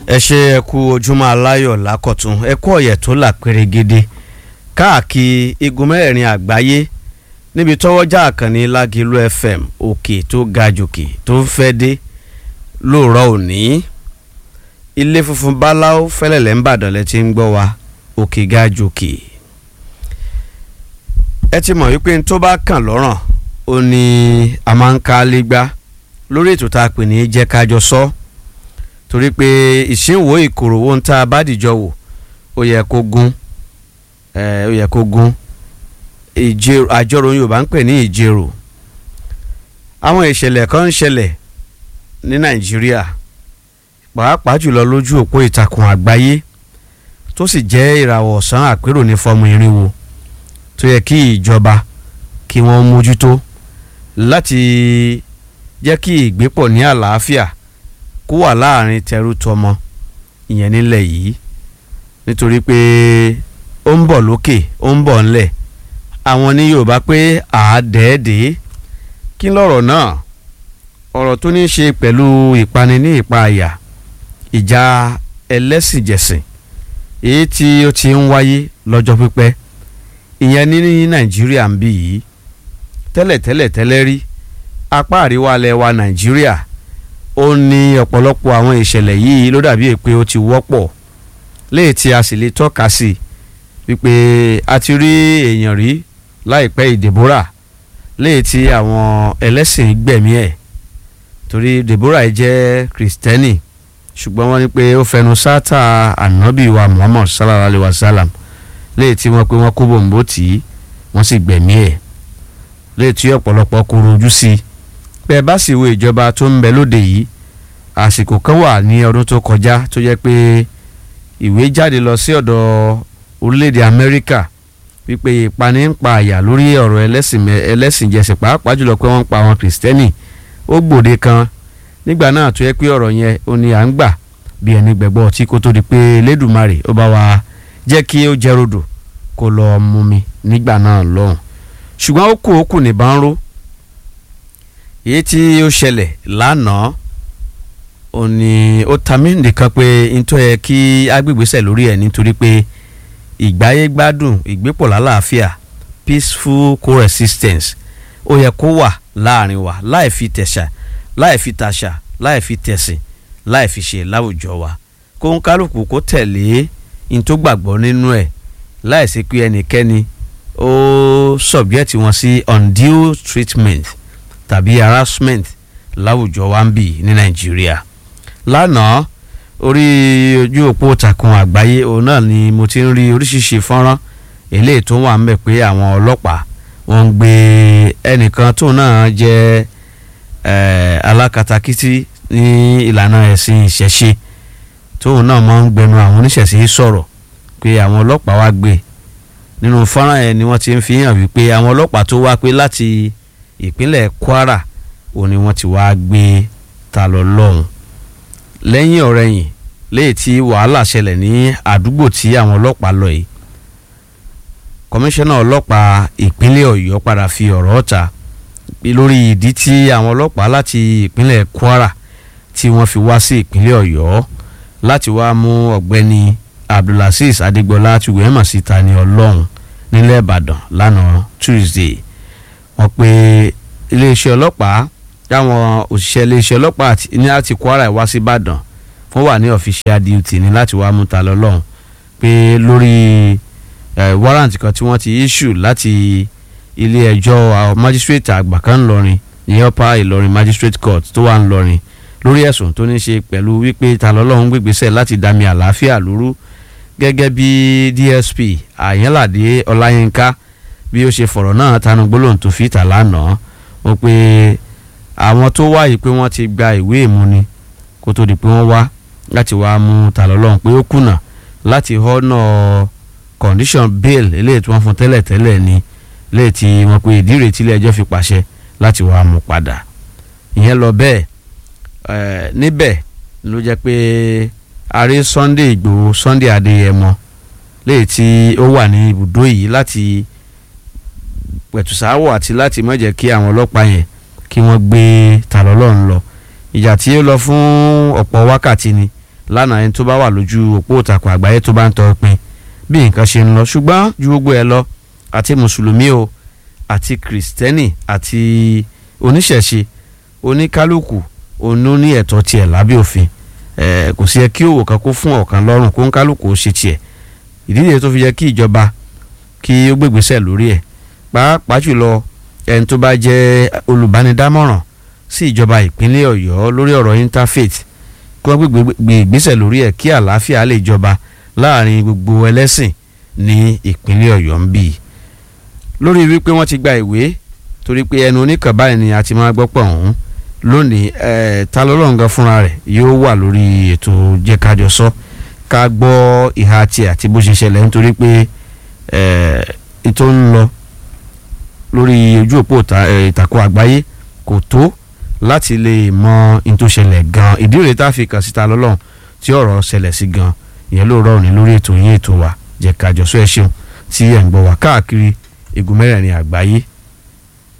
ẹ ṣe ẹ kú ojúmọ́ aláyọ̀ lákọ̀tún ẹ kú ọ̀yẹ̀ tó là pérégede káàkiri igun mẹ́rẹ̀ẹ̀rin àgbáyé níbi tọ́wọ́jà àkànní lágìlú fm òkè tó ga jòkè tó fẹ́ dé lóòrọ̀ òní ilé funfun báláú fẹ́lẹ̀lẹ̀ ń bàdàn lẹ ti ń gbọ́ wa òkè ga jòkè ẹ ti mọ̀ wípé n tó bá kàn lọ́rùn ó ní a máa ń ká lé gbá lórí ètò tá a pè ní jẹ́ kájọ sọ torí pé ìṣínwó ìkòròwò ń tá a bá dìjọ wò ó yẹ kó gún ó yẹ kó gún ìjẹrò àjọrò Yorùbá ń pè ní ìjẹrò àwọn ìṣẹ̀lẹ̀ kan ń ṣẹlẹ̀ ní Nàìjíríà pàápàá jùlọ lójú òpó ìtàkùn àgbáyé tó sì jẹ́ ìràwọ̀ ọ̀sán àpérò ní fọ́ọ̀mù irinwó tó yẹ kí ìjọba kí wọ́n mójútó láti jẹ́ kí ìgbépọ̀ ní àlàáfíà kó wà láàrin tẹrú tọmọ ìyẹn nílẹ̀ yìí nítorí pé ó ń bọ̀ lókè ó ń bọ̀ ńlẹ̀ àwọn ní Yorùbá pé àádẹ́ẹ̀dẹ́ kí lọ́rọ̀ náà ọ̀rọ̀ tó ní í ṣe pẹ̀lú ìpani ní ìpa àyà ìjà ẹlẹ́sìnjẹsìn èyí tí ó ti ń wáyé lọ́jọ́ pípẹ́ ìyẹn ní Nàìjíríà ń bí yìí tẹ́lẹ̀tẹ́lẹ̀ tẹ́lẹ̀ rí apá àríwá alẹ́ wa Nàìjíríà ó ní ọ̀pọ̀lọpọ̀ àwọn ìṣẹ̀lẹ̀ yìí ló dàbí pé ó ti wọ́pọ̀ léè tí a sì lè tọ́ka sí wípé a ti rí èèyàn rí láìpẹ́ ìdèbórà léè tí àwọn ẹlẹ́sìn gbẹ̀mí ẹ̀ torí Deborah jẹ́ kristẹni ṣùgbọ́n wọ́n ní pé ó fẹnu sáátà ànábì wa Muhammad sallallahu alayhi wa sallam léè tí wọ́n pé wọ́n kó bòǹbò tì í wọ́n sì gbẹ̀mí ẹ̀ léè tí ọ̀pọ̀lọpọ̀ koro ojú sí i bẹ́ẹ̀ bá sì wo ìjọba tó ń bẹ lóde yìí àsìkò kan wà ní ọdún tó kọjá tó jẹ́ pé ìwé jáde lọ sí ọ̀dọ̀ orílẹ̀-èdè Amẹ́ríkà wípé ìpani ń pa àyà lórí ọ̀rọ̀ ẹlẹ́sìn jẹsìn pàápàá jùlọ pé wọ́n ń pa àwọn kìrìsìtẹ́nì ó gbòde kan nígbà náà tó yẹ pé ọ̀rọ̀ yẹn ó ní à ń gbà bí ẹni gbẹ̀gbọ́ ọtí kó tó di pé Elédùmarè ó bá wa jẹ́ kí ó jẹ́ rodò kó lọ mú mi nígbà náà lọ́hùn ṣùgbọ́n ó kù ó kù nìbọn ró èyí tí ó ṣẹlẹ̀ lánàá ó ní ó ta mí nìkan pé ntọ́ yẹ kí agbègbèsẹ̀ lórí ẹ̀ nítorí pé ìgbáyé gbádùn ìgbépọ̀ lálàáfíà peaceful coexistence ó yẹ kó wà láàrin wa láì fi tẹ̀sà láì fi tàṣà láì fi tẹ̀sìn láì fi ṣe láwùjọ wa kó ń kálukú kó tẹ̀lé n tó gbàgbọ́ nínú ẹ̀ láì sí pé ẹnikẹ́ni ó subject wọn sí undue treatment tàbí harassment láwùjọ wa ń bì ní nàìjíríà lánàá orí ojú òpó ìtàkùn àgbáyé òun náà ni mo ti ń rí oríṣiríṣi fọ́nrán eléyìí tó wà ń bẹ̀ pé àwọn ọlọ́pàá wọ́n ń gbé ẹnìkan tóun náà jẹ́ alákatakítí ní ìlànà ẹ̀sìn ìṣẹ̀ṣe tóun náà máa ń gbẹnu àwọn oníṣẹ̀ṣe sọ̀rọ̀ pé àwọn ọlọ́pàá wá gbé nínú fọ́nrán yẹn ni wọ́n ti ń fi hàn wípé àwọn ọlọ́pàá tó wá pé láti ìpínlẹ̀ Kwara òun ni wọ́n ti wá gbé ta lọ lọ́hùn lẹ́yìn ọ̀rẹ́yìn léyìí tí wàhálà ṣẹlẹ̀ ní àdúgbò tí àwọn ọlọ́pàá lọ yìí kọmíṣánná ọlọ́pàá ìpínlẹ̀ Ọ̀yọ́ padà fi ọ̀rọ̀ ọ̀ta lórí ìdí tí àwọn ọlọ́pàá láti ìpínlẹ̀ Kwara tí wọ́n fi wá sí ìpínlẹ̀ Ọ̀yọ́ láti wá mú ọ̀gbẹ́ni Abdulaziz Adigbọlá tí wẹ́ẹ́ mọ̀ sí Tani Ọlọ́run nílẹ̀ Ìbàdàn lánàá Tuesday wọ́n pe iléeṣẹ́ ọlọ́pàá táwọn òṣìṣẹ́ iléeṣẹ́ ọlọ́pàá ní láti Kwara wá sí Ìbàdàn wọ́n wà ní official duty ní láti wá mú ta lọ́lọ́run pé lórí warrant kan tí wọ́n ti issue láti ilé ẹjọ́ magistrate àgbà kan ńlọrin ní upper Ìlọrin magistrate court tó wà ńlọrin lórí ẹ̀sùn tó ní ṣe pẹ̀lú wípé ta lọ́lọ́run gbégbésẹ̀ láti dami àlàáfíà lóru gẹ́gẹ́ bí DSP Àyànládé Ọláyínká bí ó ṣe fọ̀rọ̀ náà tanu gbólóhùn tó fi tà lánàá ó pé àwọn tó wá yìí pé wọ́n ti gba ìwé ìmúni kó tó di pé wọ́n wá láti wá mú ta lọ́lọ́run pé ó kùnà láti họ́nà condition bail eléyìí tí wọ́n fún tẹ́lẹ̀ tẹ́lẹ̀ ni eléyìí tí wọ́n pe ìdí rèé tílé ẹjọ́ fi pàṣẹ láti wá mú padà ìyẹn lọ bẹ́ẹ̀ níbẹ̀ ló jẹ́ pé ààrẹ Sunday Ìgbòho Sunday Adéyẹmọ léyìí tí ó wà ní ibùdó yìí láti pẹ̀tùsáwọ̀ àti láti má jẹ́ kí àwọn ọlọ́pàá yẹn kí wọ́n gbé ta lọ́lọ́run lọ ìjà tí ó lọ fún ọ̀pọ̀ wákàtí ni lánàá ẹni tó bá wà lójú òpó ìtàkùn àgbáyé tó bá ń tọ́ pin bí nǹkan ṣe ń lọ ṣùgbọ́n ju gbogbo ẹ lọ àti mùsùlùmí o àti kìrìsìtẹ́nì àti oníṣẹ̀ṣe oníkálukú onú ní ẹ̀tọ́ tiẹ̀ lábẹ́ òfin ẹ̀ kò sí yẹ kí òwò kan kó fún ọ̀kan lọ́rùn kó ń kálukú ó ṣe tiẹ̀ ìdí nìyẹn tó fi yẹ kí ìjọba kí ó gbégbésẹ̀ lórí ẹ̀ pàápàá jùlọ ẹni tó bá jẹ́ olùbánidámọ̀ràn sí ìjọba ìpínlẹ̀ ọ̀yọ́ lórí ọ̀rọ̀ interfaith kí wọ́n gbé ìgbésẹ̀ lórí ẹ̀ kí àlàáfíà lè jọba láàrin gbogbo ẹlẹ́sìn ní ìpínlẹ̀ ọ̀yọ́ ń bì í lórí wípé wọ́n ti gba ìwé torí pé ẹnu oníkan báyìí ni a ti máa gbọ́ pọ̀ ọ̀hún lónìí ẹ̀ ta lọ́lọ́ǹgá fúnra rẹ̀ yóò wà lórí ètò jẹ́kájọ sọ ká gbọ́ ìhà tiẹ̀ àti bó ṣe ṣẹlẹ̀ nítorí pé ètò ń lọ lórí ojú òpó ìtàkùn àgbáyé kò tó láti lè mọ ohun tó ṣẹlẹ̀ gan ìdí rèé tá a fi kàn síta lọ́lọ́run tí ọ̀rọ̀ ṣẹlẹ̀ sí gan ìyẹn ló rọrùn ní lórí ètò yín ètò wa jẹ́kájọ sọ ẹ ṣeun tí ẹ̀ ń gbọ́ wá káàkiri igun mẹ́rẹ̀ẹ̀rin àgbáyé